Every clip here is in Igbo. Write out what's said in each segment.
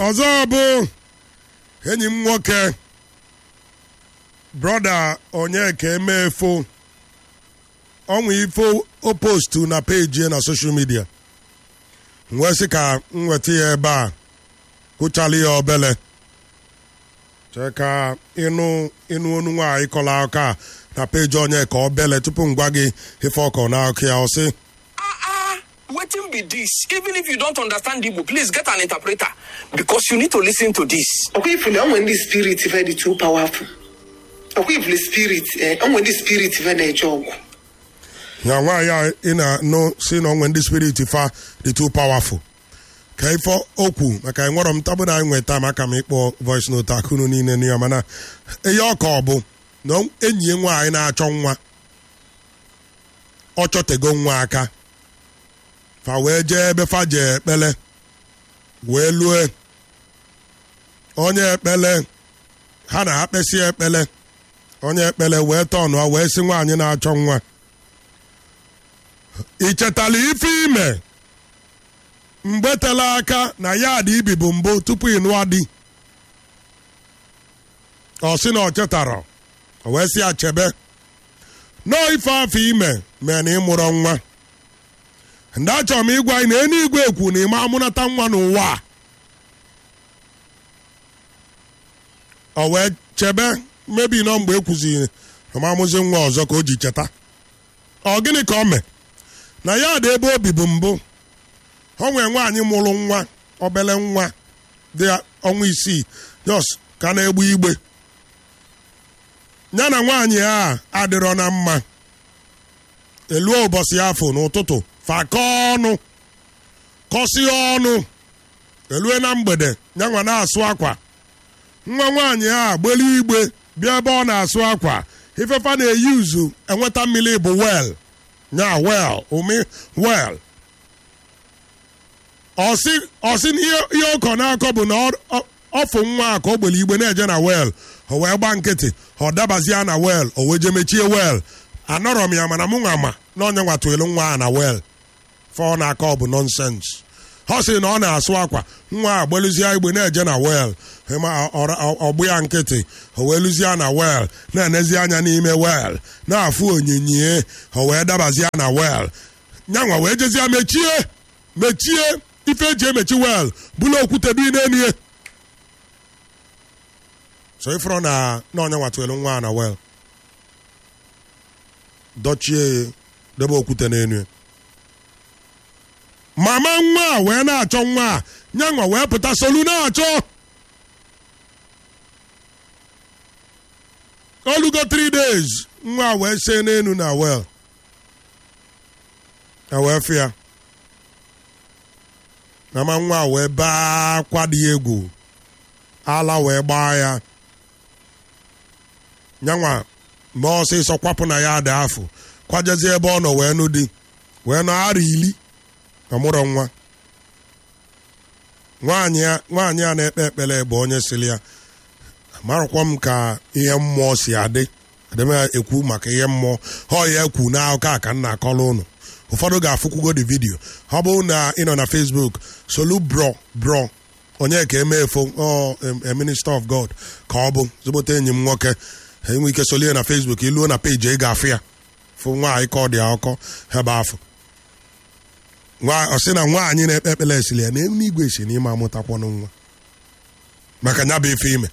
ọzọ bụ enyi m nwoke brọda onyeka emefo ọnwa ifo o postu na peji na soshal midia wee sị ka m weta ya ebe a hụchala ya obele chee ka ịnụ ịnụ onu nwaanyị kọrọ aka na peji onye ka obele tupu m gwa gị ife ọkọ na akụ ya ọ sị Wetin be this? Even if you don't understand Igbo, please get an interpreter because you need to listen to this. ọkwa ifuli onwe ndị spirit ve dị too powerful ọkwa ifuli spirit eh, onwe ndị spirit ve na-eje ọgwụ na nwaanyị a ị na-anụ si na onwe ndị spirit fa dị too powerful ka ife okwu maka enwerọ m tabụ na anyị nweta maka m ịkpọ voice note akụnụ niile n'ihe mana ihe ọka ọ bụ na enyi ya nwaanyị na-achọ nwa ọ chọtego nwa aka fa wee jee ebe fa jee ekpele wee lue onye ekpele ha na ha kpesị ekpele onye ekpele wee tọnụọ wee sị nwaanyị na-achọ nwa ị chetala ife ime mgbe tela aka na ya dị ibi bụ mbụ tupu ị nụọ di ọ sị na ọ chetara o wee sị ya chebe nọọ ife afọ ime mee na ịmụrụ nwa ndị achọrọ m ịgwa anyị na eluigwe ekwu na ịma amụnata nwa n'ụwa a o wee chebe mebi nọ mgbe ekwuziri na m amụzi nwa ọzọ ka o ji cheta ọ gịnị ka o mee na ya dị ebe obi bụ mbụ o nwee nwaanyị mụrụ nwa obele nwa dị ọnwa isii jos ka na-egbu igbe ya na nwaanyị a adịrọ na mma eluo ụbọchị afọ n'ụtụtụ fakọ ọnụ kọsie ọnụ elue na mgbede nyanwa na-asụ akwa nwa nwaanyị a gbelu igbe bịa ebe ọ na-asụ akwa ifefa na-eyi uzu enweta mmiri bụ wel nya wel umi wel ọsị ọsị na ihe ihe ụkọ na-akọ bụ na ọ- ọ- ọfụ nwa a ka o gbere igbe na-eje na wel o wee gba nkịtị ọ dabazie na wel o wee je mechie wel anọrọ m ya mana mụ nwa ma na onye nwatụelu nwa a na wel fọ na-aka ọ bụ nonsens ọ sị na ọ na-asụ akwa nwa a gbeluzie igbe na-eje na wel ịma ọ- ọ- ọgbụ ya nkịtị o wee luzie na wel na-enezi anya n'ime wel na-afụ onyinye o wee dabazie na wel nyanwa wee jezie mechie mechie ife eji emechi wel bụla okwute dị n'enie so ịfụrụ na na onye nwatụelu nwa a na wel dochie ya debe okwute n'enu mama nwa a wee na-achọ nwa a nyanwa wee pụta solu na-achọ olugo 3 days nwa a wee see n'enu na wel na wee fịa mama nwa a wee baa akwa dị egwu ala wee gbaa ya nyanwa ma ọsịsọ kwapụ na ya dị afọ kwajezie ebe ọ nọ wee nụ di wee nọ ara ili ọmụrọ nwa nwaanyị a- nwaanyị a na-ekpe ekpere bụ onye sịrị ya amarakwa m ka ihe mmụọ si adị adịm ekwu maka ihe mmụọ ọ ya ekwu n'akụkọ a ka m na-akọrọ ụnụ ụfọdụ ga-afụkwugo the video ọ bụrụ na ị nọ na facebook solu bro bro onye ka emefo ọ em- em minister of god ka ọ bụ zụbụta enyi m nwoke enwe ike solie na facebook iluo na peji ị ga-afụ ya fụ nwaanyị ka ọ dị akọ ebe afọ Nwa- ọ sị na nwaanyị na-ekpe ekpere esili ya na eluigwe si n'ime amụtakwanụ nwa maka nya bụ ife ime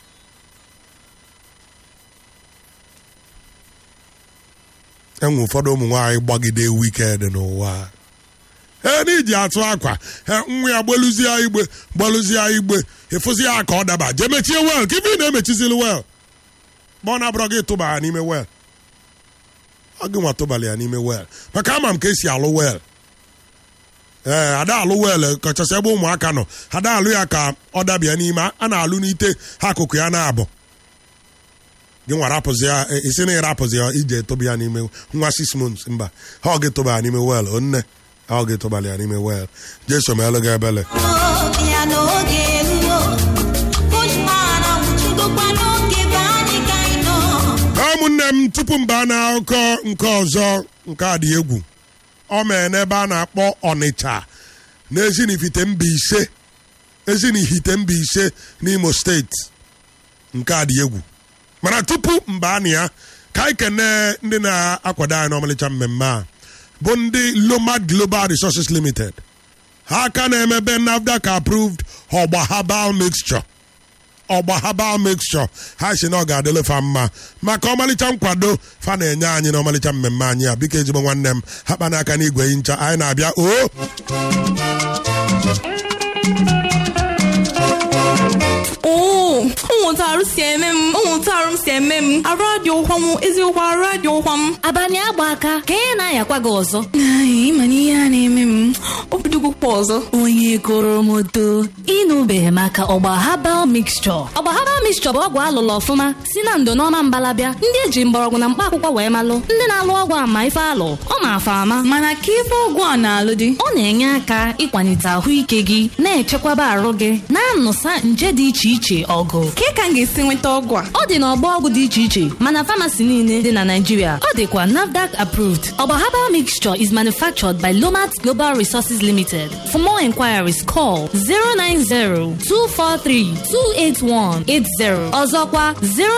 enwe ụfọdụ ụmụ nwaanyị gbagide wikend n'ụwa ee n'iji atụ akwa ee, nwa ya gbeluzie igbe gbeluzie igbe ịfụzi ya ka ọ daba jee mechie wel ka ife ị na-emechizili wel ma ọ na-abụrọ gị tụba ya n'ime wel ọ gị nwa tụbala ya n'ime wel maka ama m ka esi alụ wel ee ada alụ wel kachasị ebe ụmụaka nọ ada alụ ya ka ọ dabịa n'ime a na-alụ n'ite ha akụkụ ya na-abụ gị nwa rapụzi ya e- isi na ịrapụzi ya ije tụba ya n'ime nwa six months mba ha ọ gị tụba ya n'ime wel onne ha ọ gị tụbala ya n'ime wel jeso m elu gị ebele ya n'oge eruo Bushman anwụchigokwa n'oge be anyị ka anyị nọ ụmụnne m tupu m baa n'akụkọ nke ọzọ nke a dị egwu ọ mee n'ebe a na-akpọ ọnịcha n'ezinifite mba ise ezi na ihite mba ise n'imo steeti nke a dị egwu mana tupu mba anị ya ka anyị kene ndị na-akwado anyị n'ọmalịcha mmemme a bụ ndị lomad global resources limited ha aka na-emebe nafdac approved ọgba herbal mixture ọgba herbal mixture ha si na ọ ga-adịle fa mma maka ọmalịcha nkwado fa na-enye anyị na ọmalịcha mmemme anyị a biko ezigbo nwanne m ha kpa n'aka n'igwe ncha anyị na-abịa o oo ụmụntarụ si eme m ụmụntarụ m si eme m arụ adị ụkwa m eziokwu arụ adị ụkwa m abalị agba aka ka ị na-ayakwa gị ọzọ Ai, ịma na ihe a na-eme m obidogokwa ọzọ onye goro m odo ịnụbeghị maka ọgba habal mixture ọgba habal mixture bụ ọgwụ alụlụ ọfụma si na ndo n'ọma mbalabịa ndị eji mgbọrọgwụ na mkpa akwụkwọ wee malụ ndị na-alụ ọgwụ ama ife alụ ọ ma afa ama mana ka ife ọgwụ a na-alụ dị ọ na-enye aka ịkwalite ahụike gị na-echekwaba arụ gị na-anụsa nje dị iche iche ọgụ ka ka m ga-esi nweta ọgwụ a ọ dị n'ọgbọ ọgwụ dị iche iche mana famasi niile dị na Naịjirịa ọ dịkwa NAFDAC approved ọgba herbal mixture is manufactured by Lomat Global Resources Limited for more inquiries call 090-243-28180 ọzọkwa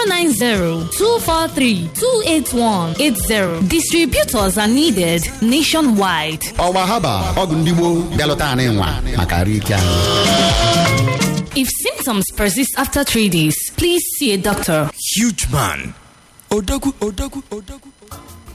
090-243-28180 distributors are needed nationwide ọgba haba ọgwụ ndị gboo bịalụta anyị nwa maka arụ ike anyị if symptoms persist after three days please see a doctor huge man odogwu odogwu odogwu